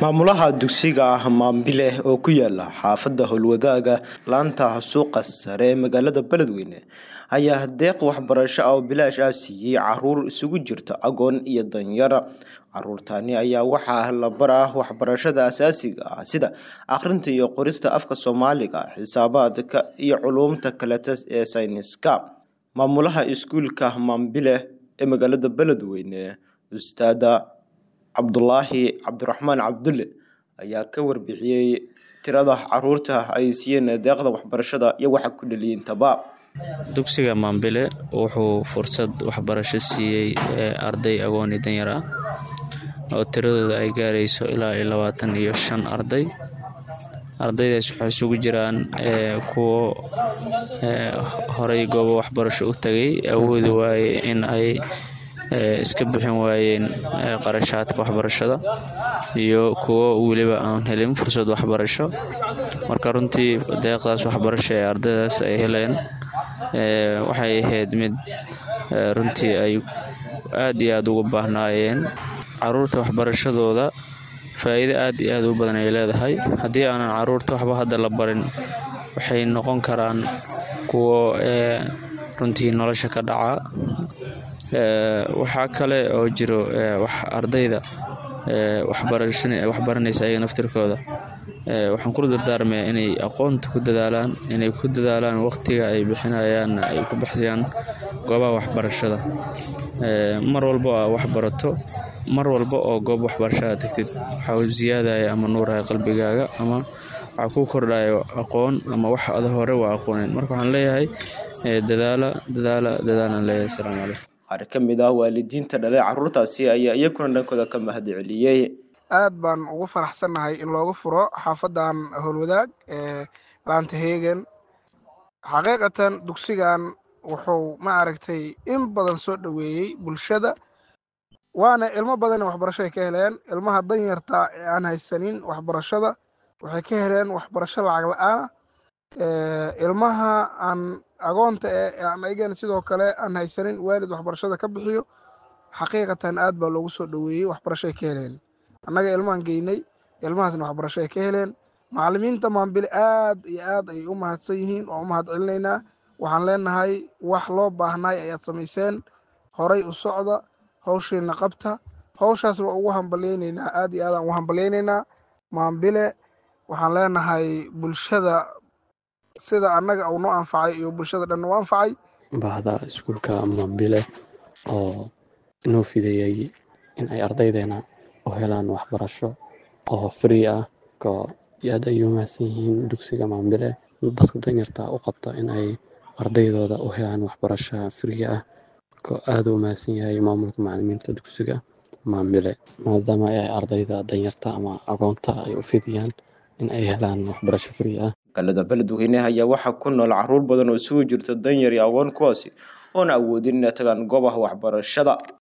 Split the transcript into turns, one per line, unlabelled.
maamulaha dugsiga maambile oo ku yaala xaafadda howlwadaaga laanta suuqa sare ee magaalada beledweyne ayaa deeq waxbarasho ah oo bilaash ah siiyey caruur isugu jirta agoon iyo danyar caruurtani ayaa waxaa la baraa waxbarashada asaasiga ah sida akhrinta iyo qorista afka soomaaliga xisaabaadka iyo culuumta kaleta ee sayniska maamulaha iskuulka maambile ee magaalada beledweyne ustaada cabdulaahi cabdiraxmaan cabdulle ayaa ka warbixiyey tirada caruurta ay siiyeen deeqda waxbarashada iyo waxa ku dhaliyintaba
dugsiga maambile wuxuu fursad waxbarasho siiyey arday agooni danyar ah oo tiradooda ay gaarayso ilaa iyo labaatan iyo shan arday ardaydaas waxay isugu jiraan kuwo horey goobo waxbarasho u tagay awoodi waaye in ay iska bixin waayeen qarashaadka waxbarashada iyo kuwo weliba aan helin fursad waxbarasho marka runtii deeqdaas waxbarasho ee ardaydaas ay heleen waxay ahayd mid runtii ay aad iyo aad ugu baahnaayeen caruurta waxbarashadooda faa'iido aad iyo aad u badan ay leedahay haddii aanan caruurta waxba hadda la barin waxay noqon karaan kuwo runtii nolosha ka dhaca waxaa kale oo jiro ardayda waxbaranaysa ayaga naftirkooda waxaan kula dardaarmaya inay aqoonta ku dadaalaan inay ku dadaalaan waqtiga ay bixinayaan ay ku baxsayaan goobaha waxbarashada mar walba aa wax barato mar walba oo goob waxbarashada tagtid waxaa u siyaadaya ama nuuraya qalbigaaga ama waxaa ku kordhaya aqoon ama wax ada hore waa aqoonin marka waxaan leeyahay dadaala dadaala dadaalaan leeyahay asalaamu calaykum
qaar ka mid ah waalidiinta dhalay caruurtaasi ayaa iyakuna dhankooda ka mahad celiyey
aad baan ugu faraxsannahay in looga furo xaafadan howlwadaag ee laanta heegen xaqiiqatan dugsigan wuxuu ma aragtay in badan soo dhoweeyey bulshada waana ilmo badan waxbarasho ay ka heleen ilmaha danyarta ee aan haysanin waxbarashada waxay ka heleen waxbarasho lacag la-aana ilmaha aan agoonta ee aan ayagana sidoo kale aan haysanin waalid waxbarashada ka bixiyo xaqiiqatan aad baa loogu soo dhoweeyey waxbarasho ay ka heleen annaga ilmahan geynay ilmahaasna waxbarasho ay ka heleen macallimiinta maambile aad iyo aad ayay u mahadsan yihiin oo u mahad celinaynaa waxaan leenahay wax loo baahnay ayaad samayseen horay u socda hawshiina qabta hawshaas waa ugu hambalyaynaynaa aad iyo aad aan ugu hambalyaynaynaa maambile waxaan leenahay bulshada sida annaga uu noo anfacay iyo bulshada dhan u anfacay
bahda iskuulka maambile oo inoo fideeyey in ay ardaydeena u helaan waxbarasho oo free ah oo aad ay u mahadsan yihiin dugsiga maambile dadka danyarta u qabto in ay ardaydooda u helaan waxbarasho free ah ko aad u mahadsan yahay maamulka macalimiinta dugsiga maambile maadaama ay ardayda danyarta ama agoonta ay u fidiyaan in ay helaan waxbarasho free ah
magaalada beledweyne ayaa waxaa ku nool caruur badan oo isugu jirta danyar iyo agoon kuwaasi oona awoodin inay tagaan goobaha waxbarashada